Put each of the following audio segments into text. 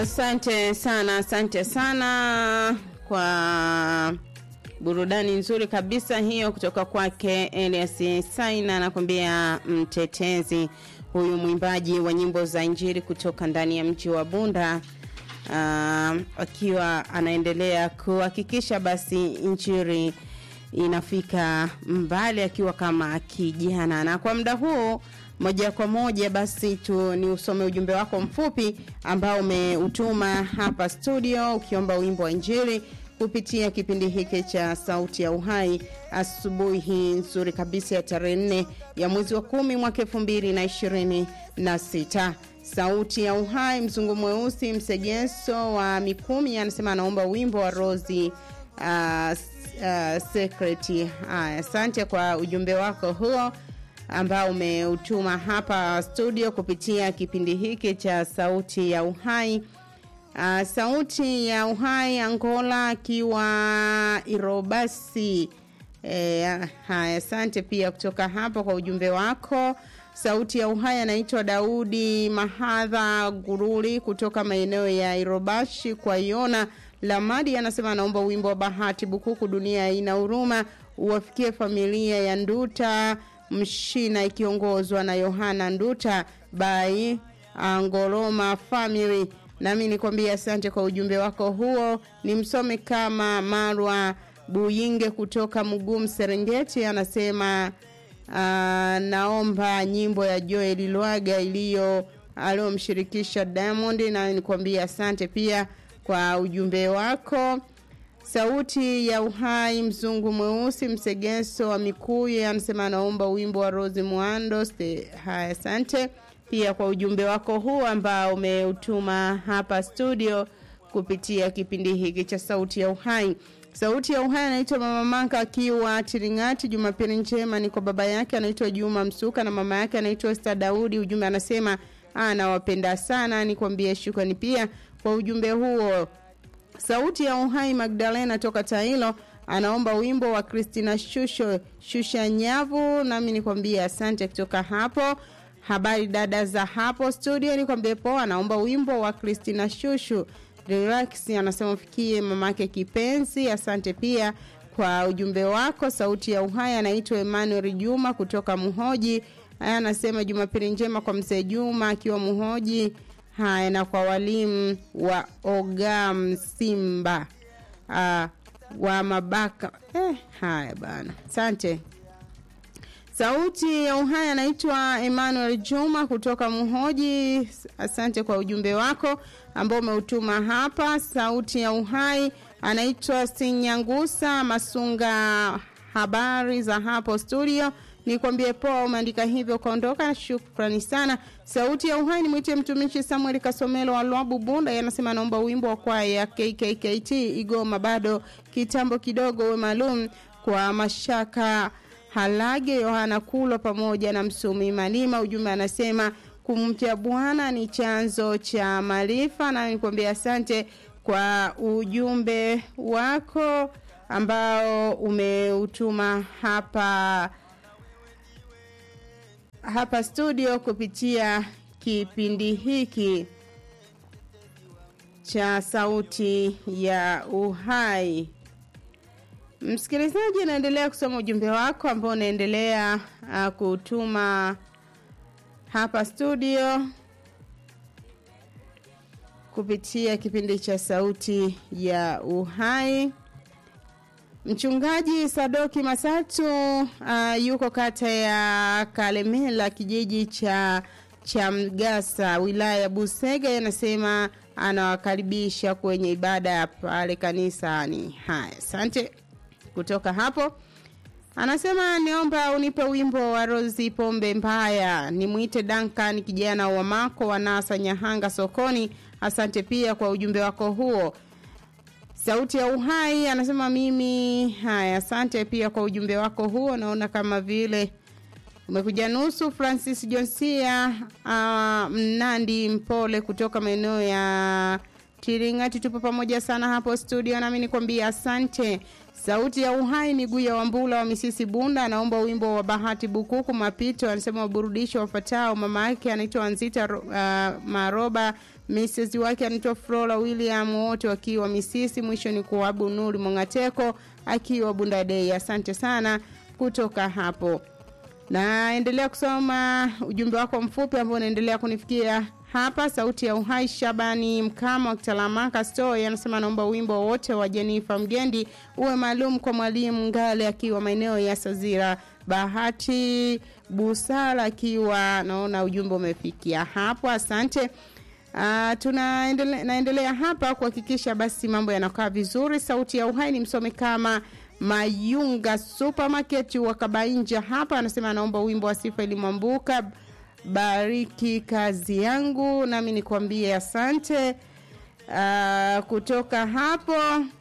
Asante sana, asante sana kwa burudani nzuri kabisa hiyo kutoka kwake Elias Saina, anakwambia mtetezi. Huyu mwimbaji wa nyimbo za Injili kutoka ndani ya mji wa Bunda uh, akiwa anaendelea kuhakikisha basi Injili inafika mbali akiwa kama kijana. Na kwa muda huu moja kwa moja basi tu ni usome ujumbe wako mfupi ambao umeutuma hapa studio ukiomba wimbo wa Injili kupitia kipindi hiki cha Sauti ya Uhai asubuhi nzuri kabisa ya tarehe nne ya mwezi wa kumi mwaka elfu mbili na ishirini na sita. Sauti ya Uhai, mzungu mweusi msegeso wa Mikumi anasema anaomba wimbo wa Rozi uh, uh, Secret. Haya, asante kwa ujumbe wako huo ambao umeutuma hapa studio kupitia kipindi hiki cha Sauti ya Uhai. Uh, sauti ya uhai Angola akiwa Irobasi. E, haya asante pia kutoka hapa kwa ujumbe wako. Sauti ya uhai anaitwa Daudi Mahadha Guruli kutoka maeneo ya Irobashi kwa Iona Lamadi anasema anaomba wimbo wa Bahati Bukuku, dunia ina huruma, uwafikie familia ya Nduta Mshina ikiongozwa na Yohana Nduta by Angoloma family nami nikwambia asante kwa ujumbe wako huo. Ni msome kama Marwa Buyinge kutoka Mugum Serengeti, anasema uh, naomba nyimbo ya Joel Lwaga iliyo aliyomshirikisha Diamond, na nikwambia asante pia kwa ujumbe wako. Sauti ya Uhai, mzungu mweusi msegeso wa Mikuyu, anasema anaomba wimbo wa Rose Muando. Haya, asante pia kwa ujumbe wako huu ambao umeutuma hapa studio kupitia kipindi hiki cha Sauti ya Uhai. Sauti ya Uhai anaitwa Mama Manka akiwa Tiringati. Jumapili njema ni kwa baba yake anaitwa Juma Msuka na mama yake anaitwa Esther Daudi. Ujumbe anasema anawapenda sana, nikwambie shukrani pia kwa ujumbe huo. Sauti ya Uhai Magdalena toka Tailo anaomba wimbo wa Christina Shusho Shusha Nyavu, nami nikwambie asante kutoka hapo habari dada za hapo studio ni kwambie poa anaomba wimbo wa Christina Shushu Relax anasema fikie mamake kipenzi asante pia kwa ujumbe wako sauti ya uhai anaitwa Emmanuel Juma kutoka Muhoji haya anasema jumapili njema kwa mzee Juma akiwa Muhoji haya na kwa walimu wa Ogam Simba uh, wa Mabaka eh, haya bana asante Sauti ya Uhai anaitwa Emmanuel Juma kutoka Muhoji. Asante kwa ujumbe wako ambao umeutuma hapa. Sauti ya Uhai anaitwa Sinyangusa Masunga. Habari za hapo studio, nikwambie poa, umeandika hivyo ukaondoka. Shukrani sana. Sauti ya Uhai nimwite mtumishi Samuel Kasomelo wa Lwabu Bunda, yanasema anaomba wimbo wa kwaya ya KKKT Igoma, bado kitambo kidogo, uwe maalum kwa mashaka Halage Yohana Kulo pamoja na Msumi Malima. Ujumbe anasema kumcha Bwana ni chanzo cha maarifa, na nikwambia asante kwa ujumbe wako ambao umeutuma hapa hapa studio kupitia kipindi hiki cha Sauti ya Uhai. Msikilizaji, naendelea kusoma ujumbe wako ambao unaendelea uh, kutuma hapa studio kupitia kipindi cha Sauti ya Uhai. Mchungaji Sadoki Masatu uh, yuko kata ya Kalemela kijiji cha cha Mgasa wilaya ya Busega, anasema anawakaribisha kwenye ibada ya pale kanisani. Haya, asante kutoka hapo anasema niomba unipe wimbo wa Rozi Pombe Mbaya, nimwite Duncan kijana wa Mako wa Nasa Nyahanga sokoni. Asante pia kwa ujumbe wako huo. Sauti ya Uhai anasema mimi. Haya, asante pia kwa ujumbe wako huo. Naona kama vile umekuja nusu. Francis Jonsia uh, Mnandi Mpole kutoka maeneo ya Tiringati, tupo pamoja sana hapo studio, nami nikwambia asante. Sauti ya Uhai ni Guya Wambula wa Misisi Bunda, anaomba wimbo wa Bahati Bukuku Mapito, anasema waburudisho wafatao. Mama yake anaitwa Anzita uh, Maroba Mrs wake anaitwa Flora William, wote wakiwa Misisi. Mwisho ni kuabu Nuri Mongateko akiwa Bundadei. Asante sana kutoka hapo. Naendelea kusoma ujumbe wako mfupi ambao unaendelea kunifikia hapa. Sauti ya Uhai Shabani Mkama wa Kitalamaka Store anasema naomba wimbo wote wa Jenifa Mgendi uwe maalum kwa mwalimu Ngale akiwa maeneo ya Sazira. Bahati Busara akiwa naona ujumbe umefikia hapo. Asante. Uh, tunaendelea naendelea hapa kuhakikisha basi mambo yanakaa vizuri. Sauti ya Uhai ni msome kama Mayunga Supermarket wa Kabainja hapa anasema anaomba wimbo wa Sifa Ilimwambuka bariki kazi yangu, nami nikwambie asante. Uh, kutoka hapo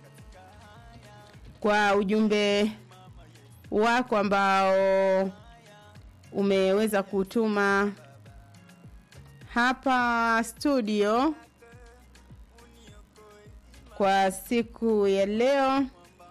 kwa ujumbe wako ambao umeweza kutuma hapa studio kwa siku ya leo.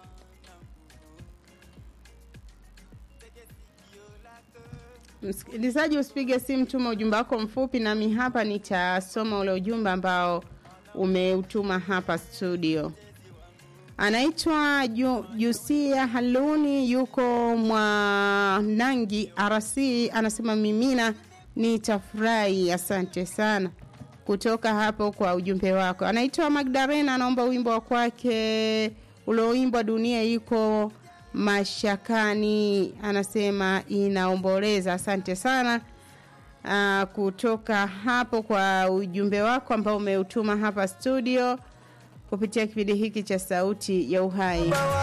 Msikilizaji, usipige simu, tuma ujumbe wako mfupi, nami hapa nitasoma ule ujumbe ambao umeutuma hapa studio. Anaitwa Ju, Jusia Haluni, yuko Mwanangi RC, anasema mimina nitafurahi. Asante sana kutoka hapo kwa ujumbe wako. Anaitwa Magdalena, anaomba wimbo wa kwake ulioimbwa dunia iko mashakani, anasema inaomboleza. Asante sana uh, kutoka hapo kwa ujumbe wako ambao umeutuma hapa studio kupitia kipindi hiki cha Sauti ya Uhai.